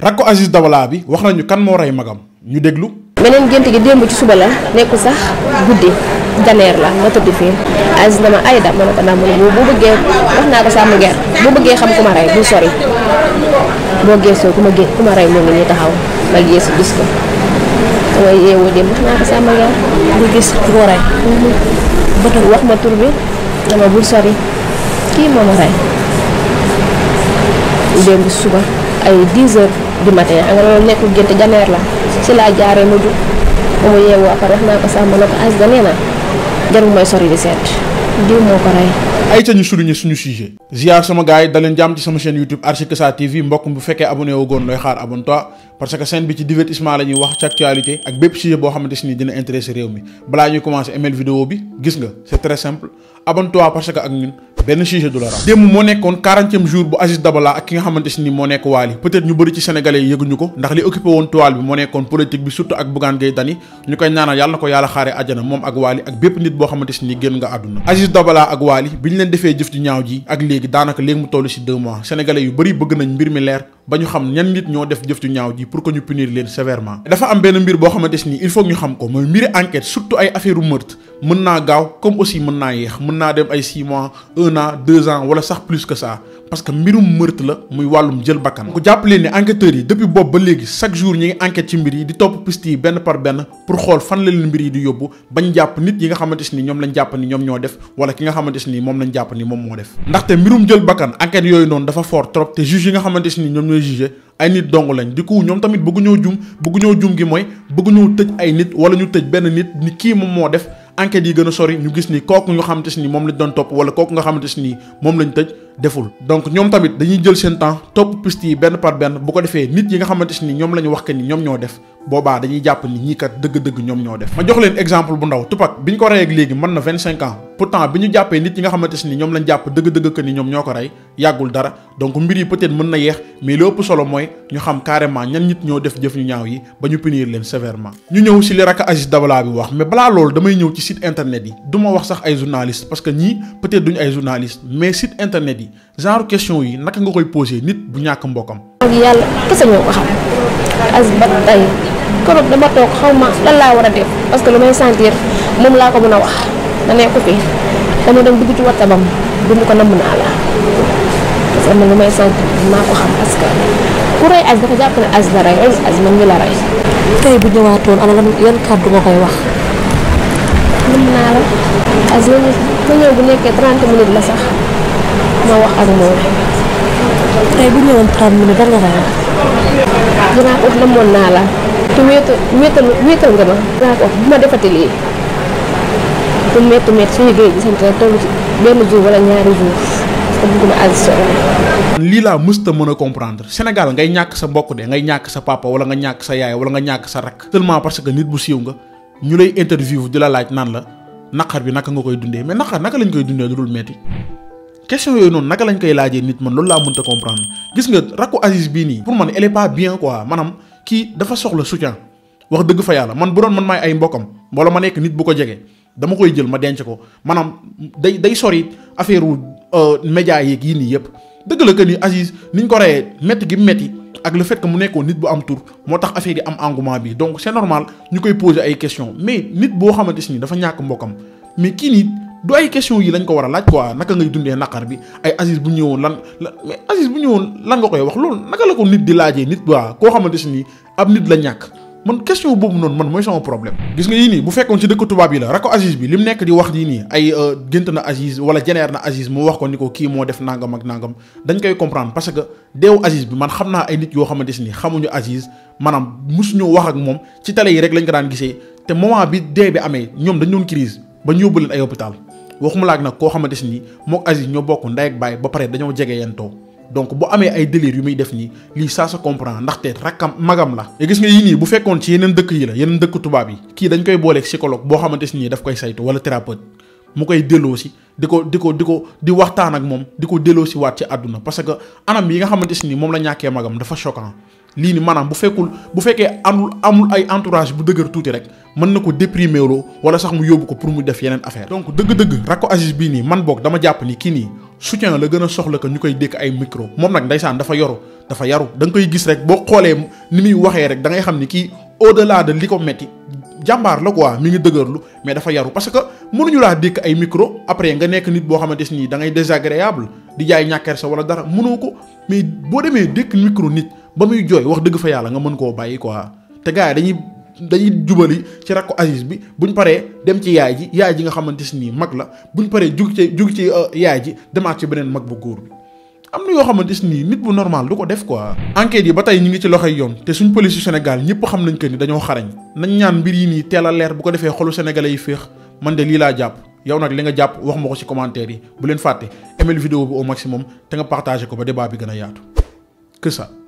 rakko Aziz Dabala bi wax nañu kan moo rey magam ñu déglu. beneen gént gi démb ci suba la nekkul sax guddi janeer la ma tëdd fii Aziz dama ayda ma ne ko ndax mu ne bu bëggee wax naa ko sàmm ger bu bëggee xam ku ma rey bul sori boo geesoo ku ma gé ku ma rey moo ngi nii taxaw ma geesu gis ko dama yeewoo démb wax naa ko sàmm ger bu gis ku ko rey bëtam wax ma tur bi dama bul sori kii moo ma rey démb suba ay 10 heures du matin nga loolu nekkul gént janeer la si laa jaaree ma jug ba mu yeewoo après wax naa ko sax ma ne ko Aziz da nee na jarul mooy sori di seet diw moo ko rey. ay ca ñu souligner suñu sujet ziar sama gars yi da leen jàmm ci sama chaîne YouTube Archikesa TV mbokk bu fekkee abonné wu goon looy xaar abonne-toi parce que chaîne bi ci divertissement la ñuy wax ci actualité ak bépp sujet boo xamante si ni dina intéressé réew mi balaa ñuy commencé aimer vidéo bi gis nga c'est très simple abonne-toi parce que ak ñun benn sujet du la raw démb moo nekkoon quarantième jour bu Aziz Dabala ak ki nga xamante si ni moo nekk Wally peut-être ñu bëri ci sénégalais yi yëguñu ko ndax li occupé woon toile bi moo nekkoon politique bi surtout ak Bougane Gueye Dany ñu koy ñaanal yàlla na ko yàlla xaare àjjana moom ak Wally ak bépp nit boo xamante si ni génn nga àdduna Aziz Dabala ak Wally bi ñu leen defee jëf ju ñaaw ji ak léegi daanaka léegi mu toll si deux mois sénégalais yu bëri bëgg nañ mbir mi leer ba ñu xam ñan nit ñoo def jëf ju ñaaw ji pour que ñu punir leen sévèrement dafa am benn mbir boo xamante si ni il faut ñu xam ko mooy mbiri enquête surtout ay affaire u meurtre mën naa gaaw comme aussi mën naa yéex mën naa dem ay 6 mois 1 an 2 ans wala sax plus que ça parce que mbirum meurtre la muy wàllum jël bakkan ku jàpp leen ni enquêteurs yi depuis boobu ba léegi chaque jour ñi ngi enquête ci mbir yi di topp piste yi benn par benn pour xool fan la leen mbir yi di yóbbu bañ jàpp nit yi nga xamante si ni ñoom lañ jàpp ni ñoom ñoo def wala ki nga xamante si ni moom lañ jàpp ni moom moo def ndaxte mbirum jël bakkan enquête yooyu noonu dafa fort trop te juge yi nga xamante si ni ñoom ñooy juger ay nit dong lañ di ko ñoom tamit bëggu ñoo jum bëggu ñoo jum gi mooy bëggu ñoo tëj ay nit wala ñu tëj benn nit ni kii moom moo def enquête yi gën a sori ñu gis ni kooku nga xamante si ni moom lañ doon topp wala kooku nga xamante si ni moom lañ tëj deful donc ñoom tamit dañuy jël seen temps topp piste yi benn par benn bu ko defee nit yi nga xamante si ni ñoom la ñu wax que ni ñoom ñoo def boobaa dañuy jàpp ni ñii kat dëgg-dëgg ñoom ñoo def ma jox leen exemple bu ndaw Tupac bi ñu ko rey ak léegi mën na vingt cinq ans pourtant bi ñu jàppee nit yi nga xamante si ni ñoom lañ jàpp dëgg-dëgg que ni ñoom ñoo ko rey yàggul dara donc mbir yi peut-être mën na yeex mais li ëpp solo mooy ñu xam carrément ñan nit ñoo def jëf ñu ñaaw yi ba ñu punir leen sévèrement ñu ñëw si li rakk Aziz Dabala bi wax mais balaa loolu damay ñëw ci site internet yi du ma wax sax ay journalistes parce que ñii peut-être duñu ay journalistes mais site internet yi genre question yi naka nga koy poser nit bu ñàkk mbokkam ak yàlla kese ñoo ko xam Aziz ba tey keroog dama toog xaw ma lan laa war a def parce que lu may sentir moom laa ko mën a wax da nekk fi dama dem dugg ci WhatsApp am dund ko namm naa la parce que man lu may sentir maa ko xam parce que ku rey Aziz dafa jàpp ne Aziz la rey Aziz man mi la rey tey bu ñëwaatoon ana lan yan kàddu nga koy wax namm naa la Aziz ma ma ñëw bu nekkee 30 minutes la sax ma wax ak moom tey bu ñëwoon 30 minutes lan nga koy wax dinaa ko wax namoon naa la te wéetal wéetal wéetal nga ma dinaa ko wax bu ma defati lii bu métti métti suñu géej gi sant na toll ci benn jour wala ñaari jour parce que bëgguma Aziz sori lii laa mësta mën a comprendre Sénégal ngay ñàkk sa mbokk de ngay ñàkk sa papa wala nga ñàkk sa yaay wala nga ñàkk sa rakk seulement parce que nit bu siiw nga ñu lay interview di la laaj naan la naqar bi naka nga koy dundee mais naqar naka lañ koy dundee lu dul metti question yooyu noonu naka lañ koy laajee nit man loolu laa mënta comprendre gis nga rakku Aziz bii nii pour man elle est pas bien quoi maanaam kii dafa soxla soutien wax dëgg fa yàlla man bu doon man maay ay mbokkam wala ma nekk nit bu ko jege dama koy jël ma denc ko maanaam day day sori affaire wu média yeeg yii nii yëpp dëgg la que ni Aziz niñ ko reyee métti gi métti ak le fait que mu nekkoon nit bu am tur moo tax affaire yi am engouement bi donc c'est normal ñu koy poser ay questions mais nit boo xamante si ni dafa ñàkk mbokkam mais kii nii du ay question yi lañ ko war a laaj quoi naka ngay dundee naqar bi ay Aziz bu ñëwoon lan la mais Aziz bu ñëwoon lan nga koy wax loolu naka la ko nit di laajee nit waa koo xamante si ni ab nit la ñàkk man question boobu noonu man mooy sama problème gis nga yii nii bu fekkoon ci dëkk tubaab yi la rako Aziz bi li mu nekk di wax yii nii ay gént na Aziz wala jeneer na Aziz mu wax ko ni ko kii moo def nangam ak nangam dañ koy comprendre parce que deewu Aziz bi man xam naa ay nit yoo xamante si ni xamuñu Aziz maanaam musuñu wax ak moom ci télé yi rek lañ ko daan gisee te moment bi dee bi amee ñoom dañ doon crise ba ñu yóbbu leen ay hôpital waxuma laak nag koo xamante si ni mook Aziz ñoo bokk ndey ak baay ba pare dañoo jege yentoo donc bu amee ay délire yu muy def nii lii ça se comprend ndaxte rakkam magam la te gis nga yii nii bu fekkoon ci yeneen dëkk yi la yeneen dëkk tubaab yi kii dañ koy booleeg psychologue boo xamante si nii daf koy saytu wala thérapeute mu koy delloo si di ko di ko di ko di waxtaan ak moom di ko delloo si waat ci àdduna parce que anam yi nga xamante si nii moom la ñàkkee magam dafa choquant lii ni maanaam bu fekkul bu fekkee amul amul ay entourage bu dëgër tuuti rek mën na ko déprimer loo wala sax mu yóbbu ko pour mu def yeneen affaire donc dëgg-dëgg rakko Aziz bii nii man boog dama jàpp ni kii nii soutien la gën a soxla que ñu koy dékk ay micro moom nag ndeysaan dafa yoru dafa yaru da nga koy gis rek boo xoolee ni muy waxee rek da ngay xam ni kii au delà de li ko metti jàmbaar la quoi mi ngi dëgërlu mais dafa yaru parce que mënuñu laa dékk ay micro après nga nekk nit boo xamante nii da ngay désagréable di jaay ñàkkeer sa wala dara mënoo ko mais boo demee dékk micro nit ba muy jooy wax dëgg fa yàlla nga mën koo bàyyi quoi te gars yi dañuy dañuy jubali ci rakku Aziz bi buñ paree dem ci yaay ji yaay ji nga xamante nii mag la buñ paree jug ci jug ci yaay ji demaat ci beneen mag bu góor bi am na yoo xamante nii nit bu normal du ko def quoi. enquête yi ba tey ñu ngi ci loxoy yoon te suñ police yu Sénégal ñëpp xam nañ que ni dañoo xarañ nañ ñaan mbir yi nii teel a leer bu ko defee xolu sénégalais yi féex man de lii laa jàpp yow nag li nga jàpp wax ma ko ci commentaire yi bu leen fàtte aimer vidéo bi au maximum te nga partagé ko ba débat bi gën a yaatu que ça.